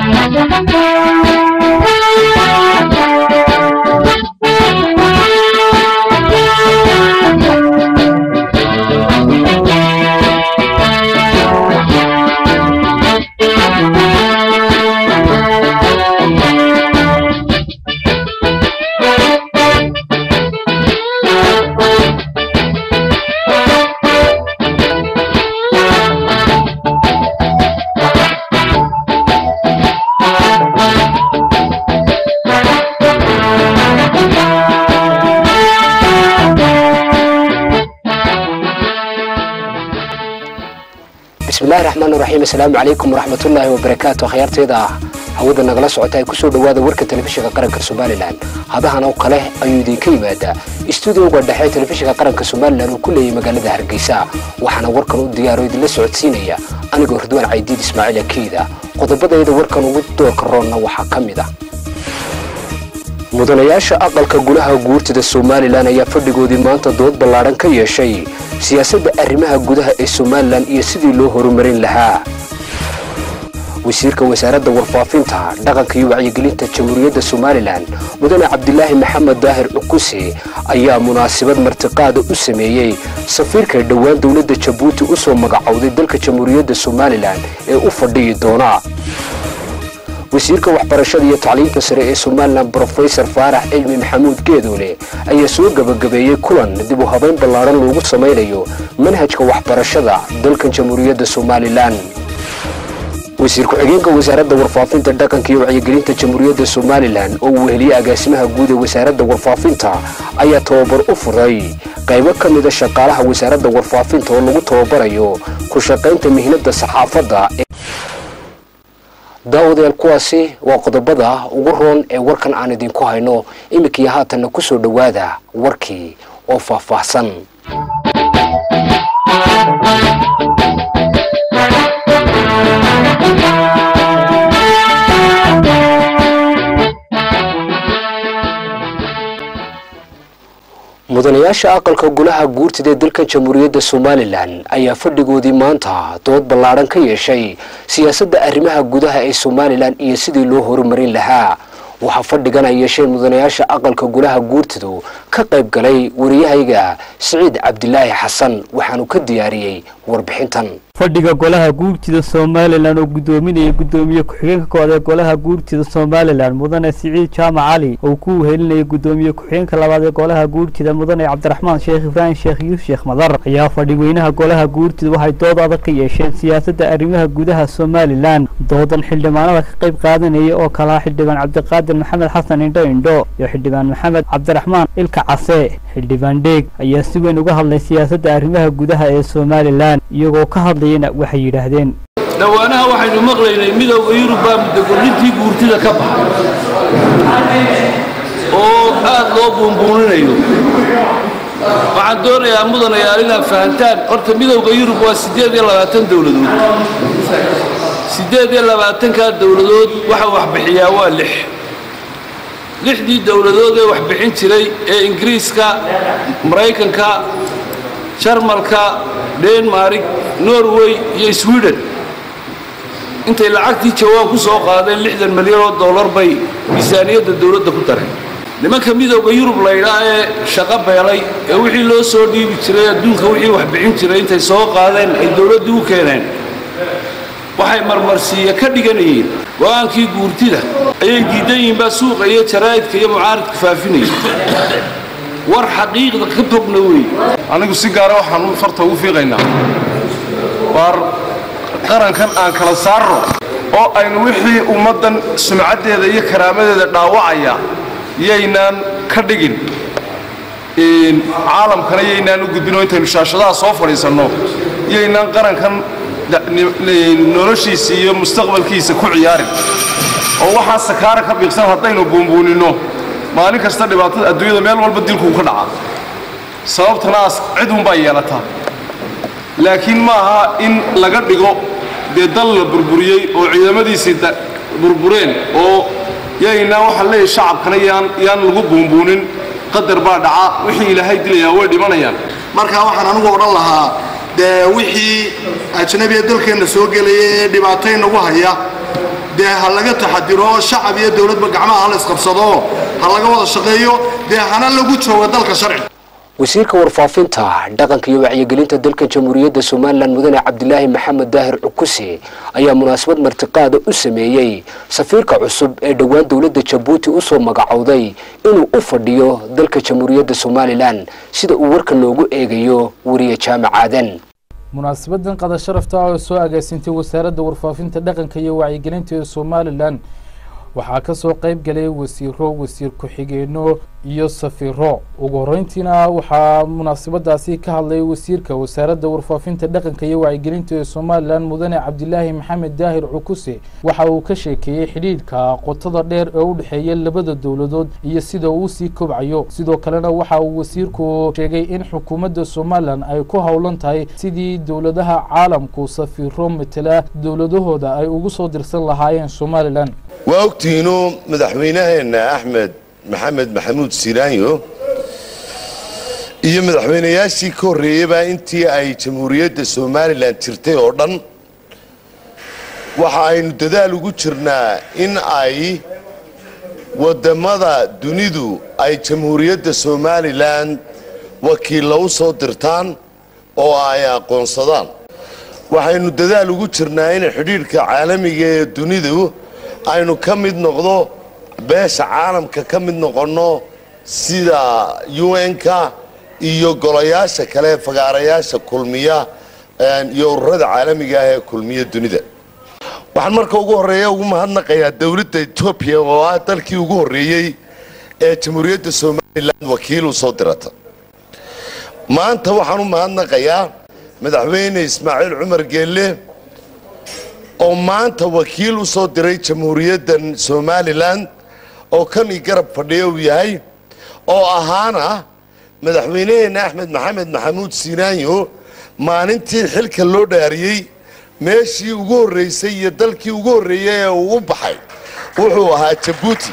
bismillahi raxmaan raxiim assalaamu calaykum waraxmatullaahi wabarakaatu akhyaarteeda ah hawada nagala socota ay kusoo dhowaada warka telefishinka qaranka somalilan hadahan oo kale ayuu idinka yimaadaa istuudioga dhexe telefishinka qaranka somalilan uu ku leeyahay magaalada hargeysa waxaana warkan u diyaaro idinla socodsiinaya anigoo ridwaan caydiid ismaaciil akiida qodobadayda warkan ugu doorka roonna waxaa ka mid ah mudanayaasha aqalka gulaha guurtida somalilan ayaa fadhigoodii maanta dood ballaadhan ka yeeshay siyaasadda arrimaha gudaha ee somalilan iyo sidii loo horumarin lahaa wasiirka wasaaradda warfaafinta dhaqanka iyo wacyigelinta jamhuuriyadda somalilan mudane cabdilaahi maxamed daahir cukuse ayaa munaasabad martiqaada u sameeyey safiirka dhowaan dowladda jabuuti u soo magacowday dalka jamhuuriyadda somalilan ee u fadhiyi doona wasiirka waxbarashada iyo tacliinta sare ee somalilan brofesor faarax cilmi maxamuud geedoole ayaa soo gebagabeeyey kulan dib u habayn ballaadhan loogu samaynayo manhajka waxbarashada dalkan jamhuuriyadda somalilan wasiir ku-xigeenka wasaaradda warfaafinta dhaqanka iyo wacyigelinta jamhuuriyadda somalilan oo uu weheliyey agaasimaha guud ee wasaaradda warfaafinta ayaa tababar u furay qaybo ka mida shaqaalaha wasaaradda warfaafinta oo lagu tababarayo ku shaqaynta mihnada saxaafadda daawadayaal kuwaasi waa qodobada ugu roon ee warkan aan idinku hayno iminkaiyo haatanna ku soo dhowaada warkii oo faahfaahsan mudanayaasha aqalka gulaha guurtida ee dalkan jamhuuriyadda somalilan ayaa fadhigoodii maanta dood ballaadhan ka yeeshay siyaasadda arrimaha gudaha ee somalilan iyo sidii loo horumarin lahaa waxaa fadhigan ay yeesheen mudanayaasha aqalka gulaha guurtidu ka qayb galay wariyahayga siciid cabdilaahi xasan waxaanu ka diyaariyey warbixintan fadhiga golaha guurtida somalilan oo guddoominaya guddoomiye ku-xigeenka koowaad ee golaha guurtida somalilan mudane siciid jaamac cali oo ku wehelinaya guddoomiye ku-xigeenka labaad ee golaha guurtida mudane cabdiraxmaan sheekh ibraahim sheekh yuusuf sheekh madar ayaa fadhigweynaha golaha guurtida waxay dood adag ka yeesheen siyaasadda arrimaha gudaha somalilan doodan xildhibaanada ka qayb qaadanaya oo kalaa xildhibaan cabdiqaadir maxamed xasan indho indho iyo xildhibaan maxamed cabdiraxmaan ilka case xildhibaan dheeg ayaa si weyn uga hadlay siyaasadda arrimaha gudaha ee somalilan iyagoo ka hadlayana waxay yidhaahdeen dhowaanaha waxaynu maqlaynay midowda yurub baa muddagolintii guurtida ka baxay oo aad loo buunbuuninayo waxaan doonayaa mudanayaal inaad fahantaan horta midowda yurub waa siddeed iyo labaatan dowladood siddeed iyo labaatankaa dowladood waxa waxbixiyaa waa lix lixdii dowladood ee wax bixin jiray ee ingiriiska maraykanka jarmalka denmarig norway iyo sweden intay lacagtii jawaan ku soo qaadeen lixdan milyan oo dollar bay miisaaniyadda dowladda ku dareen nimanka midowda yurub laydhaa ee shaqo beelay ee wixii loo soo dhiibi jiray adduunka wixii wax bixin jiray intay soo qaadeen ay dowladdii u keeneen waxay marmarsiiya ka dhiganayeen go-aankii guurtida ayay diidan yihiinbaa suuqa iyo jaraa'idka iyo mucaaridka faafinaya war xaqiiqda ka fogna wey anigu si gaara waxaan farta ugu fiiqaynaa waar qarankan aan kala saarno oo aynu wixii ummaddan sumcaddeeda iyo karaamadeeda dhaawacaya yaynaan ka dhigin caalamkana yaynaan u gudbinoo intaynu shaashadaha soo fadhiisanno yaynaan qarankan noloshiisa iyo mustaqbalkiisa ku ciyaarin oo waxaa sakaara ka biiqsan haddaynu buunbuuninno maalin kasta dhibaatada adduunyada meel walba dilkuu ka dhaca sababtanaas cid unbaa yeelataa laakiin ma aha in laga dhigo dee dal la burburiyey oo ciidamadiisii burbureen oo yaynaan waxaan leeyahay shacabkana yaan yaan lagu buunbuunin qadar baa dhaca wixii ilaahay dilayaa way dhimanayaan markaa waxaan anigu odhan lahaa dee wixii ajnabiga dalkeenna soo gelaya ee dhibaatay nagu haya dee ha laga taxadiro shacab iyo dowladba gacmaha hala isqabsado ha laga wada shaqeeyo dee hana lagu joogo dalka sharci wasiirka warfaafinta dhaqanka iyo wacyigelinta dalka jamhuuriyadda somalilan mudane cabdilaahi maxamed daahir cukuse ayaa munaasabad martiqaada u sameeyey safiirka cusub ee dhowaan dowladda jabuuti usoo magacowday inuu u fadhiyo dalka jamhuuriyadda somalilan sida uu warka noogu eegayo wariye jaamac aadan munaasabadan qada sharafta oo soo agaasintay wasaaradda warfaafinta dhaqanka iyo wacyigelinta ee somalilan waxaa kasoo qeyb galay wasiiro wasiir ku-xigeenno iyo safiiro ugu horeyntiina waxaa munaasabadaasi ka hadlay wasiirka wasaaradda warfaafinta dhaqanka iyo wacyigelinta ee somalilan mudane cabdilaahi maxamed daahir cukuse waxa uu ka sheekeeyey xidhiidhka qotada dheer ee u dhexeeya labada dowladood iyo sida uu sii kobcayo sidoo kalena waxa uu wasiirku sheegay in xukuumadda somalilan ay ku howlan tahay sidii dowladaha caalamku safiiro matela dowladahooda ay ugu soo dirsan lahaayeen somalilan waa ogtihiinu madaxweynaheenna axmed maxamed maxamuud siraanyo iyo madaxweynayaashii ka horreeyeyba intii ay jamhuuriyadda somalilan jirtay oo dhan waxa aynu dadaal ugu jirnaa in ay waddammada dunidu ay jamhuuriyadda somalilan wakiilla u soo dirtaan oo ay aqoonsadaan waxaynu dadaal ugu jirnaa in xidhiidhka caalamiga ee dunidu aynu ka mid noqdo beesha caalamka ka mid noqonno sida un-ka iyo golayaasha kale fagaarayaasha kulmiya iyo ururada caalamiga ah ee kulmiya dunida waxaan marka ugu horreeya ugu mahadnaqayaa dowladda etoobiya oo ah dalkii ugu horreeyey ee jamhuuriyadda somalilan wakiil u soo dirata maanta waxaan u mahadnaqayaa madaxweyne ismaaciil cumar geelle oo maanta wakiil u soo diray jamhuuriyaddan somalilan oo kan i garab fadhiya uu yahay oo ahaana madaxweyneheenna axmed maxamed maxamuud siinaanyo maalintii xilka loo dhaariyey meeshii ugu horreysay iyo dalkii ugu horreeyey ee uu u baxay wuxuu ahaa jabuuti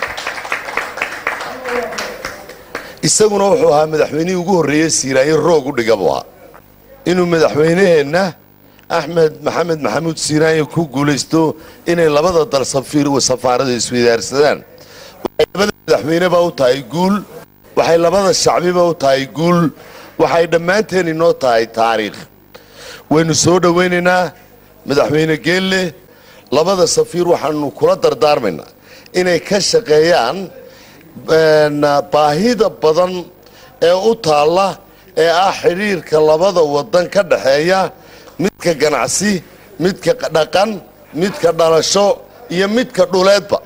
isaguna wuxuu ahaa madaxweynihii ugu horreeyey siinaanyo roog u dhiga buu ahaa inuu madaxweyneheenna axmed maxamed maxamuud siinaanyo ku guulaysto inay labada dal safaarada isweydaarsadaan waxay labada madaxweyneba u tahay guul waxay labada shacbiba u tahay guul waxay dhammaanteen inoo tahay taariikh waynu soo dhowaynaynaa madaxweyne geelle labada safiir waxaanu kula dardaarmaynaa inay ka shaqeeyaan baahida badan ee u taalla ee ah xidhiirka labada waddan ka dhaxeeya midka ganacsi midka dhaqan midka dhalasho iyo midka dhuleedba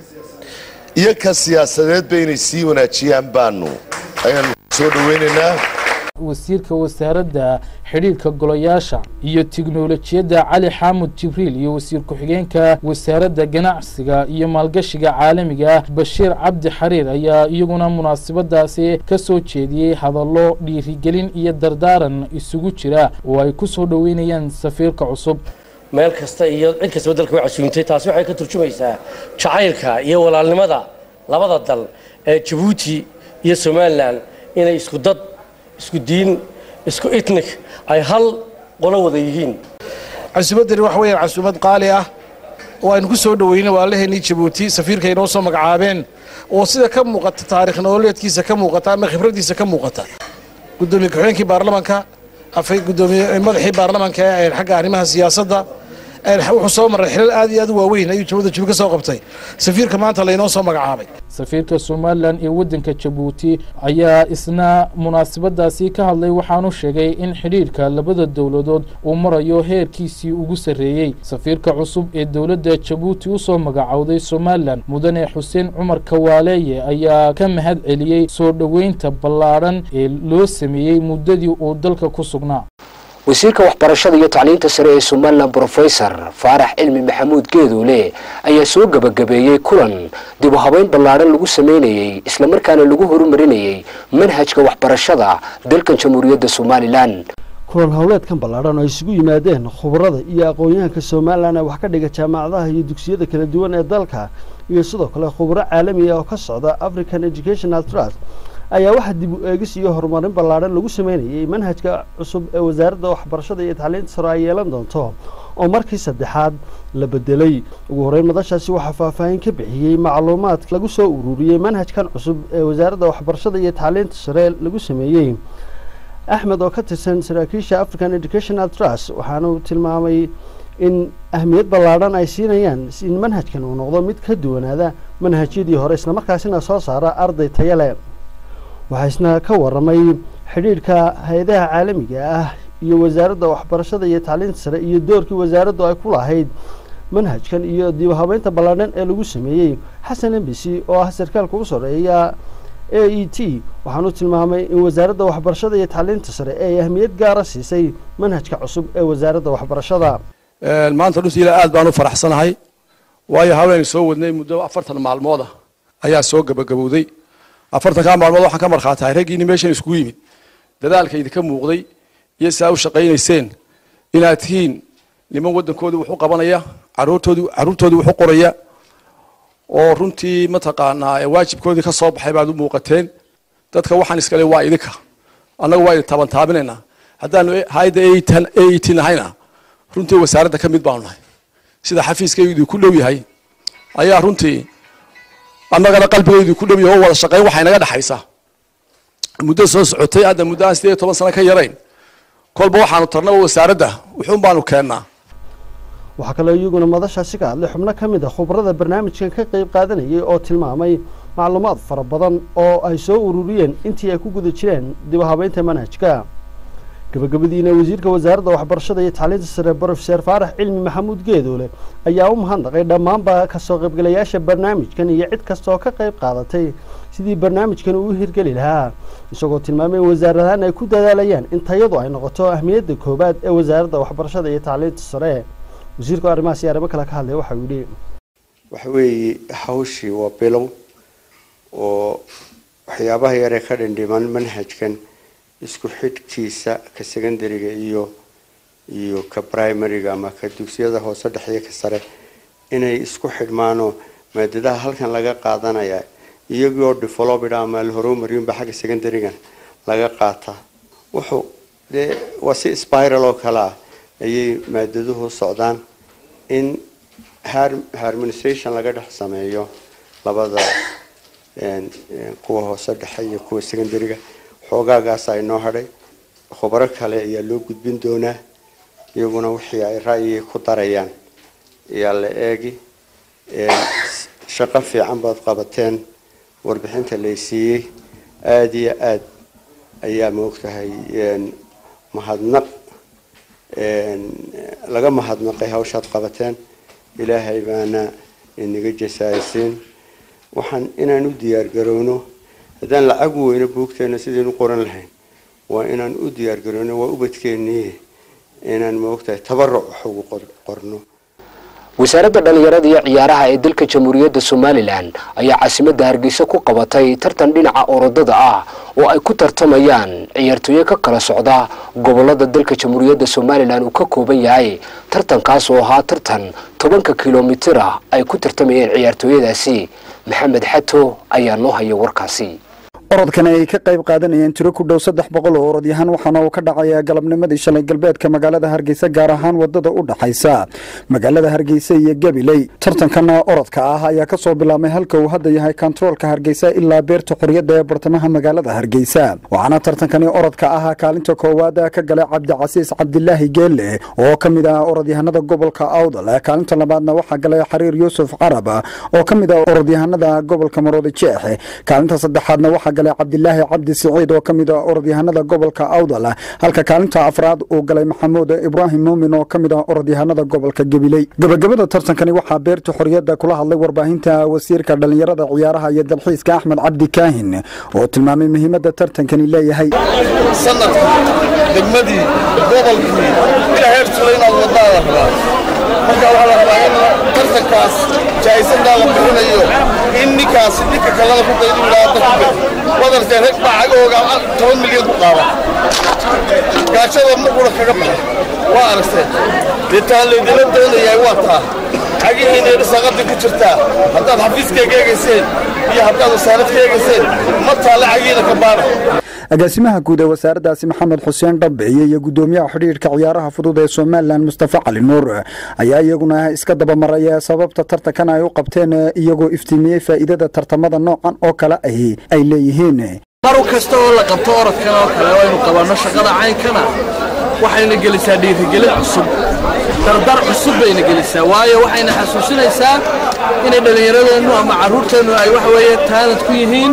iyo ka siyaasadeedba inay sii wanaajiyaan baanu ayaanu soo dhowaynaynaa wasiirka wasaaradda xidhiirka golayaasha iyo tiknolojiyadda cali xaamud jibriil iyo wasiir ku-xigeenka wasaaradda ganacsiga iyo maalgashiga caalamiga ah bashiir cabdi xariir ayaa iyaguna munaasabadaasi ka soo jeediyey hadallo dhiirigelin iyo dardaaran isugu jira oo ay ku soo dhoweynayaan safiirka cusub meel kasta iyo cid kastaba dalka way casuumtay taasi waxay ka turjumaysaa jacaylka iyo walaalnimada labada dal ee jabuuti iyo somalilan inay isku dad isku diin isku itnik ay hal qolo wada yihiin casuumaddani waxa weeyaan casuumad qaali ah oo aynu ku soo dhoweynay waalaheenii jabuuti safiirka inoo soo magacaabeen oo sida ka muuqata taarikh nololeedkiisa ka muuqata ama khibraddiisa ka muuqata gudoomiye ku-xigeenkii baarlamanka afay gudoomiye madaxii baarlamanka ee xagga arrimaha siyaasadda wuxuu soo maray xilal aad iyo aad u waaweyn ayuu jabada jabi ka soo qabtay safiirka maanta laynoo soo magacaabay safiirka somalilan ee waddanka jabuuti ayaa isna munaasabadaasi ka hadlay waxaanu sheegay in xidhiirka labada dowladood uu marayo heerkiisii ugu sarreeyey safiirka cusub ee dowladda jabuuti usoo magacowday somalilan mudane xuseen cumar kawaaleeye ayaa ka mahad celiyey soo dhoweynta ballaadhan ee loo sameeyey muddadii uu dalka ku sugnaa wasiirka waxbarashada iyo tacliinta sare ee somalilan brofesor faarax cilmi maxamuud geeduule ayaa soo gebagabeeyey kulan dib u habeyn ballaadhan lagu sameynayey islamarkaana lagu horumarinayey manhajka waxbarashada dalkan jamhuuriyadda somalilan kulan howleedkan ballaadhan oo ay isugu yimaadeen khubarada iyo aqoon-yahanka somalilan ee wax ka dhiga jaamacadaha iyo dugsiyada kala duwan ee dalka iyo sidoo kale khubaro caalamiga oo ka socda african educational trust ayaa waxaa dib u eegis iyo horumarin ballaadhan lagu sameynayay manhajka cusub ee wasaaradda waxbarashada iyo tacliinta sare ay yeelan doonto oo markii saddexaad la bedelay ugu horreyn madashaasi waxaa faahfaahin ka bixiyey macluumaad lagu soo ururiyey manhajkan cusub ee wasaaradda waxbarashada iyo tacliinta sare lagu sameeyey axmed oo ka tirsan saraakiisha african educational trust waxaana uu tilmaamay in ahmiyad ballaadhan ay siinayaan in manhajkan uu noqdo mid ka duwanaada manhajyadii hore islamarkaasina soo saara arday taya leh waxaa isna ka waramay xidhiidhka hay-adaha caalamiga ah iyo wasaaradda waxbarashada iyo tacliinta sare iyo doorkii wasaaraddu ay ku lahayd manhajkan iyo dib habeynta ballaadhan ee lagu sameeyey xasan embisi oo ah sarkaalka ugu soreeya a e t waxaanu tilmaamay in wasaaradda waxbarashada iyo tacliinta sare ay ahmiyad gaara siisay manhajka cusub ee wasaaradda waxbarashada maanta dhuntiila aad baan u faraxsanahay waayo haween soo wadnay muddo afartan maalmood ah ayaa soo gabagabowday afartankaa maalmood waxaan ka markhaatahay raggiini meeshan iskugu yimid dadaalka idinka muuqday iyo si aa u shaqaynayseen inaad tihiin niman waddankoodii wax u qabanaya caruurtoodii caruurtoodii wax u qoraya oo runtii mataqaanaa waajibkoodii ka soo baxay baad u muuqateen dadka waxaan iskale waa idinka annagu waa idin tabantaabinaynaa haddaanu hayadda a e t nahayna runtii wasaaradda ka mid baanu nahay sida xafiiskaygu idinku dhow yahay ayaa runtii annagana qalbigaydu idinku dhow yahay oo wada shaqayn waxay naga dhexaysa muddo soo socotay hadda muddo aan sideed iyo toban sano ka yarayn kolba waxaanu tarnaba wasaaradda wuxuun baanu keennaa waxaa kaloo iyaguna madashaasi ka hadlay xubno ka mid a khubrada barnaamijkan ka qeyb qaadanayay oo tilmaamay macluumaad fara badan oo ay soo ururiyeen intii ay ku guda jireen dib u habeynta manhajka gabagabadiina wasiirka wasaaradda waxbarashada iyo tacliinta sare brofeser faarax cilmi maxamuud geedoole ayaa u mahadnaqay dhammaanba kasoo qaybgalayaasha barnaamijkan iyo cid kasta oo ka qayb qaadatay sidii barnaamijkan uu hirgeli lahaa isagoo tilmaamay in wasaaradahaan ay ku dadaalayaan in tayadu ay noqoto ahmiyadda koowaad ee wasaaradda waxbarashada iyo tacliinta sare wasiirku arrimahaas iyo arrimo kale ka hadlay waxau yidhi waxa weeye hawshii waa bilow oo waxyaabaha yaree ka dhindhiman manhajkan isku xidhkiisa ka secondariga iyo iyo ka primariga ama ka dugsiyada hoose dhexyo ka sare inay isku xidhmaanoo maadadaha halkan laga qaadanaya iyagoo developed ama la horumariyunba xagga secondarigan laga qaata wuxuu dee waa si spiral oo kale ah ayay maadaduhu socdaan in harmonisation laga dhex sameeyo labada kuwa hoose dhexe iyo kuwa secondariga xoogaagaasa inoo hadhay khubaro kale ayaa loo gudbin doonaa iyaguna wixii ay ra'yi ku darayaan ayaa la eegi shaqo fiican baad qabateen warbixinta laysiiyey aada iyo aad ayaa moogtahay mahadnaq laga mahadnaqay hawshaad qabateen ilaahay baana inaga jasaaysiin waxaan inaan u diyaargarowno haddaan lacag weyno buugteena sidaynu qoran lahayn waa inaan u diyaargarowno waa ubadkeennii inaan moogtahay tabaruc wax ugu qorno wasaaradda dhallinyarada iyo ciyaaraha ee dalka jamhuuriyadda somalilan ayaa caasimadda hargeysa ku qabatay tartan dhinaca orodada ah oo ay ku tartamayaan ciyaartooyo ka kala socda gobolada dalka jamhuuriyadda somalilan uu ka kooban yahay tartankaas oo ahaa tartan tobanka kilomitir ah ay ku tartamayeen ciyaartooyadaasi maxamed xato ayaa noo haya warkaasi orodkan ay ka qayb qaadanayeen tiro ku dhow saddex boqol oo orodyahaan waxaana uu ka dhacayaa galabnimadii shalay galbeedka magaalada hargeysa gaar ahaan wadada u dhaxaysa magaalada hargeysa iyo gabiley tartankan orodka ah ayaa kasoo bilaabmay halka uu hadda yahay kontaroolka hargeysa ilaa beerta xorriyadda ee bartamaha magaalada hargeysa waxaana tartankani orodka ah kaalinta koowaad ka galay cabdicasiis cabdilaahi geelle oo ka mid ah orodyahanada gobolka awdal kaalinta labaadna waxaa galay xariir yuusuf carab oo ka mid ah orodyahanada gobolka maroodi jeex kaalinta saddexaadna waxaa galay cabdilaahi cabdi siciid oo ka mid ah orodyahanada gobolka awdal halka kaalinta afraad uu galay maxamuud ibraahim muumin oo ka mid ah orodyahanada gobolka gabiley gabagabada tartankani waxaa beerta xorriyadda kula hadlay warbaahinta wasiirka dhallinyarada ciyaaraha iyo dalxiiska axmed cabdi kaahin oo tilmaamay muhiimadda tartankani leeyahay sanadka degmadii gobolkii ilaa heer tula inaad wadnaada rabaa marka waxaa la rabaa in tartankaas jaa'isadaa la bixinayo in ninkaasi ninka kalada ku daydu ilaada ku bixi wadartee rag baa cagahooga toban milyan ku qaaba gaajada markuna kaga baxa waa aragteen dee taan laydila doonayaa waa taa cagihiina dhisaqadii ku jirtaa haddaad xafiiskayga eegayseen iyo haddaad wasaarad ka eegayseen ma taale cagihiina ka baara agaasimaha guud ee wasaaraddaasi maxamed xuseen dhabiciye iyo guddoomiyaha xidhiidhka ciyaaraha fudud ee somalilan mustafa cali nuur ayaa iyaguna iska dabamaraya sababta tartankan ay u qabteen iyagoo iftiimiyey faa'iidada tartamada noocan oo kale ahi ay leeyihiin mar kasta oo la qabto orodkan oo kale oo aynu qabanno shaqada caynkana waxayna gelisaa dhiirigelin cusub dardar cusub bayna gelisaa waayo waxayna xasuusinaysaa inay dhallinyaradeennu ama carruurteennu ay waxa weeye taalad ku yihiin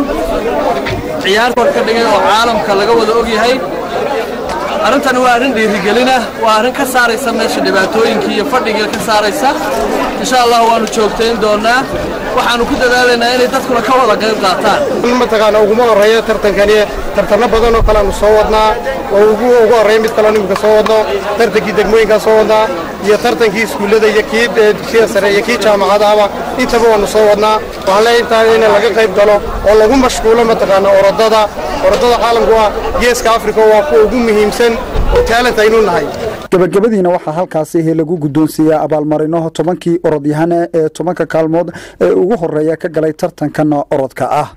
ciyaar kor ka dhigan oo caalamka laga wada og yahay arrintani waa arrin dhiirigelina waa arrin ka saaraysa meesha dhibaatooyinkii iyo fadhigii ka saaraysa insha allah waanu joogtayn doonaa waxaanu ku dadaalaynaa inay dadkuna ka wada qayb qaataan mataqaana uguma horeeyo tartankani tartanno badan oo kale aanu soo wadnaa oo ugu ugu horeeya mid kale imika soo wadno tartankii degmooyinkaa soo wadnaa iyo tartankii iskuullada iyo kii dugsiyada sare iyo kii jaamacadahaba intaba waanu soo wadnaa waxaan leeyahay intaa in laga qayb galo oo lagu mashquulo mataqaana orodada orodada caalamku ah geeska afrika waa kuwa ugu muhiimsan oo taalent aynu nahay gabagabadiina waxaa halkaasi lagu guddoonsiiyaa abaalmarino tobankii orodyahane ee tobanka kaalmood ee ugu horeeya ka galay tartankan orodka ah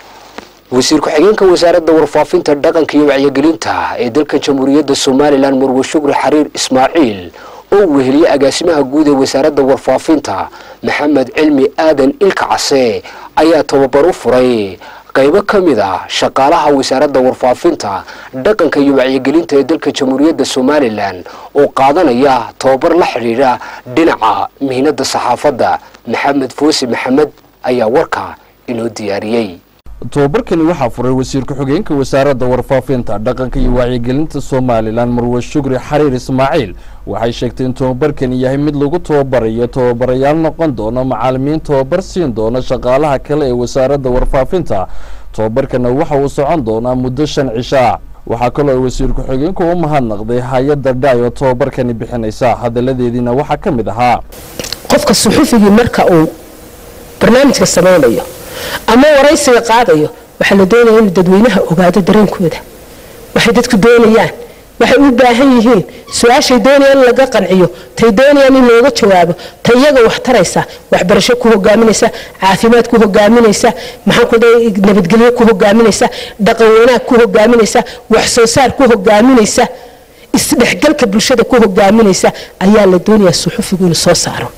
wasiir ku-xigeenka wasaaradda warfaafinta dhaqanka iyo wacyigelinta ee dalka jamhuuriyadda somalilan murwe shukri xariir ismaaciil oo weheliyey agaasimaha guud ee wasaaradda warfaafinta maxamed cilmi aadan ilka case ayaa tababar u furay qaybo ka mid ah shaqaalaha wasaaradda warfaafinta dhaqanka iyo wacyigelinta ee dalka jamhuuriyadda somalilan oo qaadanaya tababar la xidhiidha dhinaca mihnada saxaafadda maxamed foose maxamed ayaa warka inoo diyaariyey tobabarkani waxaa furay wasiir ku-xigeenka wasaaradda warfaafinta dhaqanka iyo wacyigelinta somalilan marwe shukri xariir ismaaciil waxay sheegtay in tobabarkani yahay mid lagu tababarayo tababarayaal noqon doona macaalimiin tababar siin doona shaqaalaha kale ee wasaaradda warfaafinta tobabarkana waxa uu socon doonaa muddo shan cishaa waxaa kaloo ay wasiir ku-xigeenku u mahadnaqday hay-adda dhaay oo tobabarkani bixinaysa hadaladeediina waxaa ka mid ahaa qofka suxufigii marka uu barnaamijka samaynayo ama waraysiga qaadayo waxaa la doonaya inuu dadweynaha ogaado dareenkooda waxay dadku doonayaan waxay u baahan yihiin su-aashay doonayaan in laga qanciyo tay doonayaan in looga jawaabo ta iyaga wax taraysa waxbarasho ku hogaaminaysa caafimaad ku hogaaminaysa maxaanku nabadgelyo ku hogaaminaysa dhaqan wanaag ku hogaaminaysa wax soo saar ku hogaaminaysa isdhexgalka bulshada ku hogaaminaysa ayaa la doonayaa suxufigu inuu soo saaro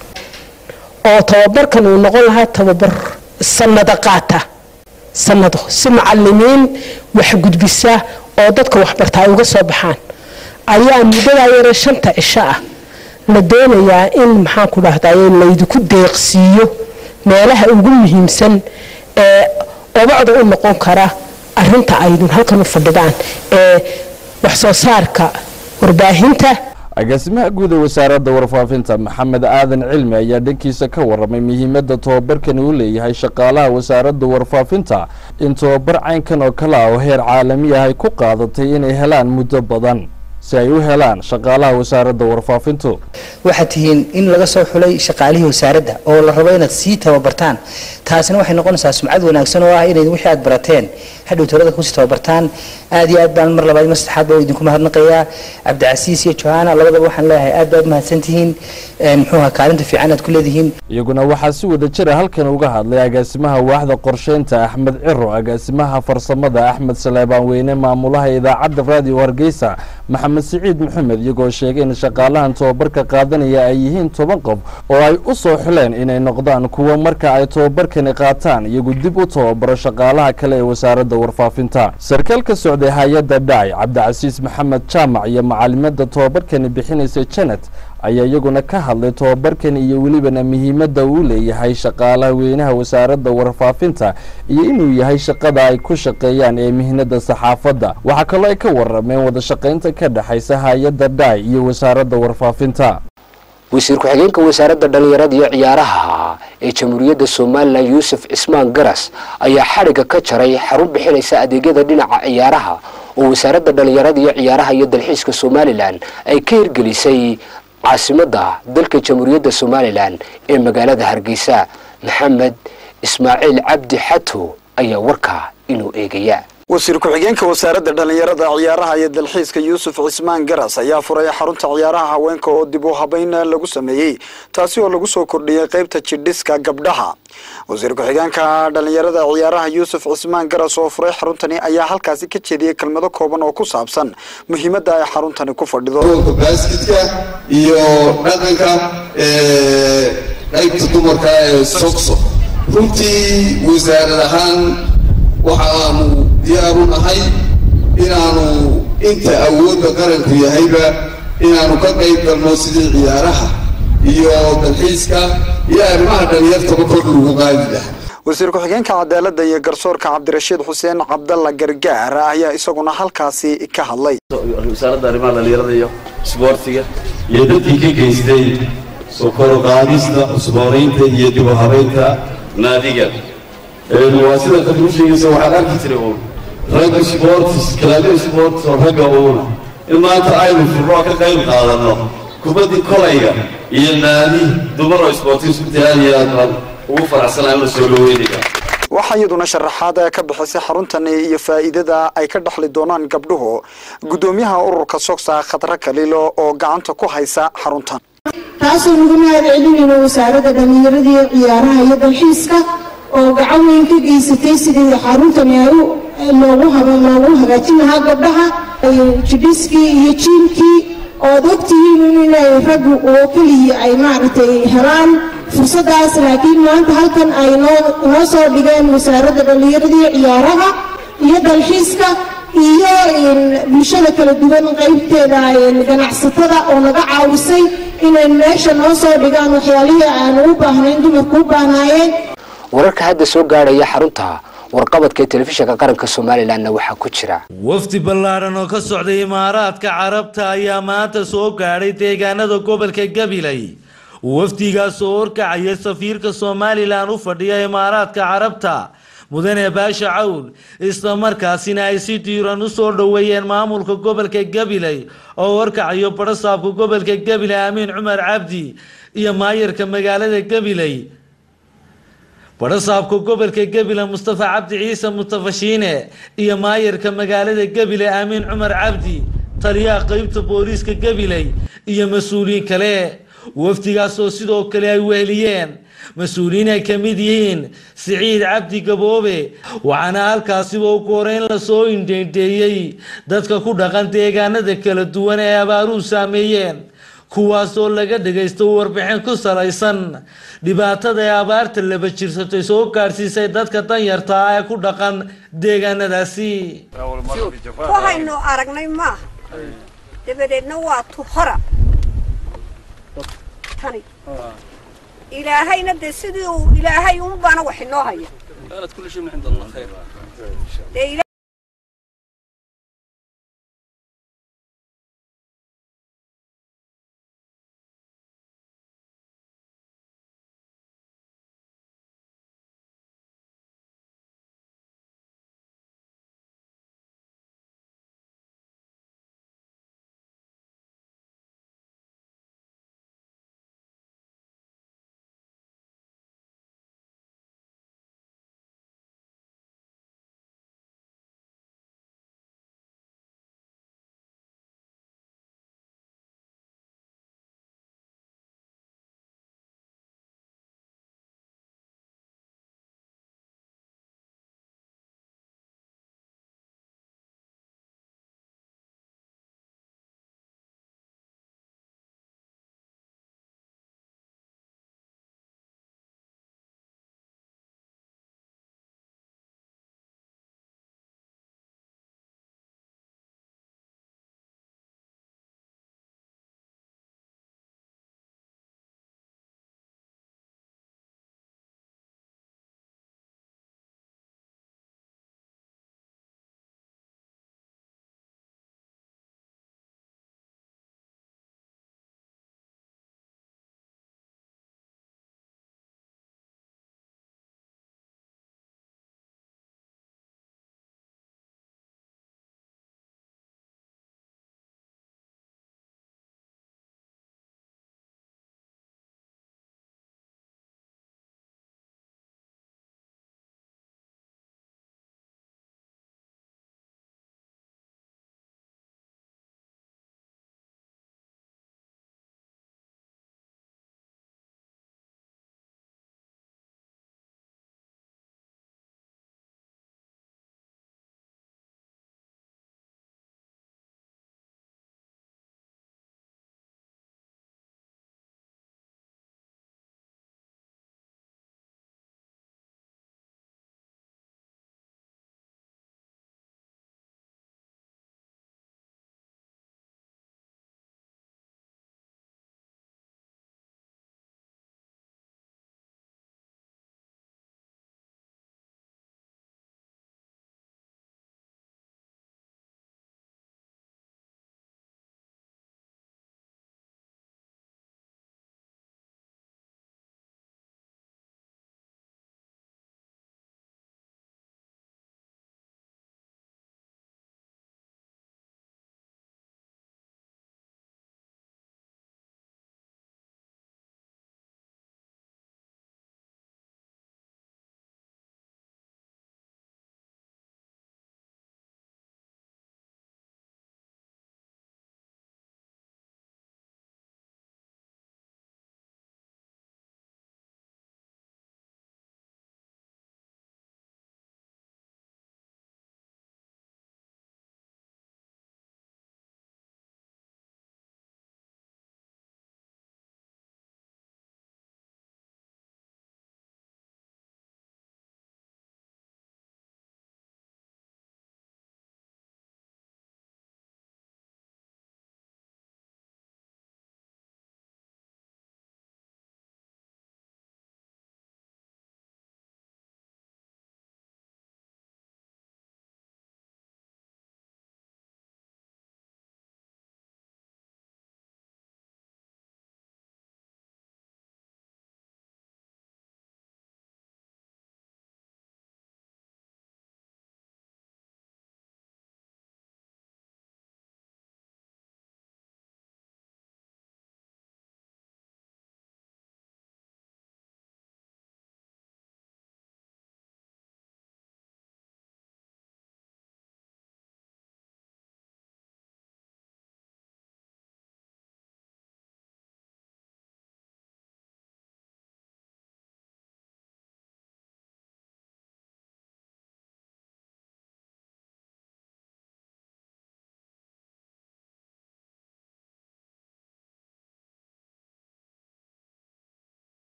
oo tababarkan uu noqon lahaa tababar sanado qaata sanado si macalimiin wax gudbisa oo dadka waxbarta ay uga soo baxaan ayaa muddadaa yare shanta cisho ah la doonayaa in maxaanku dhahdaye laydinku deeqsiiyo meelaha ugu muhiimsan ee obacda u noqon kara arinta aydun halkan u fadhidaan ee wax soo saarka warbaahinta agaasimaha guud ee wasaaradda warfaafinta maxamed aadan cilmi ayaa dhankiisa ka waramay muhiimadda tobabarkani uu leeyahay shaqaalaha wasaaradda warfaafinta in tobabar caynkan oo kale ah oo heer caalami ah ay ku qaadatay inay helaan muddo badan si ay u helaan shaqaalaha wasaaradda warfaafintu waxaad tihiin in laga soo xulay shaqaalihii wasaaradda oo la rabo inaad sii tababartaan taasina waxay noqonaysaa sumcad wanaagsan oo ah inayd wixii aad barateen hadhow tolada kusii tababartaan aad iyo aad baan mar labaad mar saddexaad baa idinku mahadnaqayaa cabdicasiis iyo johaana labadaba waxaan leeyahay aad baad mahadsantihiin muxuuha kaalinta fiican aad ku leedihiin iyaguna waxaa si wada jira halkan uga hadlay agaasimaha waaxda qorsheynta axmed ciro agaasimaha farsamada axmed saleebaan weyne maamulaha idaacadda raadiyo hargeysa maxamed siciid maxamed iyagoo sheegay in shaqaalahan tobabarka qaadanaya ay yihiin toban qof oo ay u soo xuleen inay noqdaan kuwa marka ay tobabarkani qaataan iyagu dib u tababaro shaqaalaha kale ee wasaaradda warfaafinta sarkaal ka socday hay-adda dhacay cabdicasiis maxamed jaamac iyo macalimada tobabarkani bixinaysa janet ayaa iyaguna ka hadlay tobabarkani iyo welibana muhiimadda uu leeyahay shaqaalaha weynaha wasaaradda warfaafinta iyo inuu yahay shaqada ay ku shaqeeyaan ee mihnada saxaafadda waxaa kaloo ay ka warameen wada shaqaynta ka dhexaysa hay-adda dhaay iyo wasaaradda warfaafinta wasiir ku-xigeenka wasaaradda dhallinyarada iyo ciyaaraha ee jamhuuriyadda somalilan yuusuf cismaan garas ayaa xadhigga ka jaray xarun bixinaysa adeegyada dhinaca ciyaaraha oo wasaaradda dhallinyarada iyo ciyaaraha iyo dalxiiska somalilan ay ka hirgelisay caasimadda dalka jamhuuriyadda somalilan ee magaalada hargeysa maxamed ismaaciil cabdi xato ayaa warkaa inuu eegaya wasiir ku-xigeenka wasaaradda dhallinyarada ciyaaraha iyo dalxiiska yuusuf cismaan garas ayaa furay xarunta ciyaaraha haweenka oo dib u habeyn lagu sameeyey taasi oo lagu soo kordhiyey qaybta jidhiska gabdhaha wasiir ku-xigeenka dhallinyarada ciyaaraha yuusuf cismaan garas oo furay xaruntani ayaa halkaasi ka jeediyey kelmado kooban oo ku saabsan muhiimadda ay xaruntani ku fadhido baaskitka iyo dhaqanka qaybta dumarka ee sogso runtii wasaarad ahaan waxa aanu diyaaru nahay inaanu inta awoodda qaranku yahayba inaanu ka qayb galno sidii ciyaaraha iyo dalxiiska iyo arrimaha dhalinyartaba kor lagu qaadi lahaa wasiir ku-xigeenka cadaaladda iyo garsoorka cabdirashiid xuseen cabdalla gargaar ayaa isaguna halkaasi ka hadlay wasaaradda arrimaha dhalinyarada iyo isboortiga iyo dadkii ka geystay soo kor u qaadista cusboonaynta iyo dib u habaynta naadiga waa sida qadru sheegaysa waxaan arki jiray uun ragga sports kalaabyo sports oo ragga uuna in maanta aynu furno ka qayb qaadanno kubaddii kolayga iyo naadi dumar oo sportis runtii aad iyo aad baan ugu faraxsanahay una soo dhaweynaya waxaa iyaduna sharaxaad ka bixisay xaruntani iyo faa'iidada ay ka dhexli doonaan gabdhuhu guddoomiyaha ururka sogsa khadra kaliilo oo gacanta ku haysa xaruntan taasoo lagu mahad celinayno wasaaradda dhallinyarada iyo ciyaaraha iyo dalxiiska oo gacan weyn ka geysatay sidii xaruntani ay loogu loogu hagaajin lahaa gabdhaha jidhiskii iyo jiimkii ood ogtihiin inay raggu oo keliya ay maaragtay helaan fursadaas laakiin maanta halkan ay noo noo soo dhigeen wasaaradda dhallinyarada iyo ciyaaraha iyo dalxiiska iyo bulshada kala duwan qaybteeda ganacsatada oo naga caawisay inay meesha noo soo dhigaan waxyaalihii aanu u baahnayn dumarku u baahnaayeen wararka hadda soo gaadhaya xarunta warqabadka ee telefishinka qaranka somalilanna waxaa ku jira wafdi ballaadhan oo ka socday imaaraadka carabta ayaa maanta soo gaadhay deegaanada gobolka gabiley wafdigaas oo horkacaya safiirka somalilan u fadhiya imaaraadka carabta mudane baasha cawl islamarkaasina ay si diiran u soo dhoweeyeen maamulka gobolka gabiley oo horkacayo barasaabka gobolka gabiley amiin cumar cabdi iyo maayarka magaalada gabiley barasaabka gobolka gabiley mustafa cabdi ciise mustafa shiine iyo maayarka magaalada gabiley amiin cumar cabdi taliyaha qeybta booliiska gabiley iyo mas-uuliyiin kale wafdigaas oo sidoo kale ay weheliyeen mas-uuliyiin ay ka mid yihiin siciid cabdi gaboobe waxaana halkaasiba ugu horeyn lasoo indheendheeyey dadka ku dhaqan deegaanada kala duwan ee abaaruhu saameeyeen kuwaasoo laga dhagaysto warbixin ku salaysan dhibaatada ee abaarta laba jirsatay soo gaadhsiisay dadka danyarta ah ee ku dhaqan deegaanadaasi waxaynu aragnay maaha dabadeedna waa tuhora tani ilaahayna dee sidii uu ilaahay unbaana wax inoo haya dee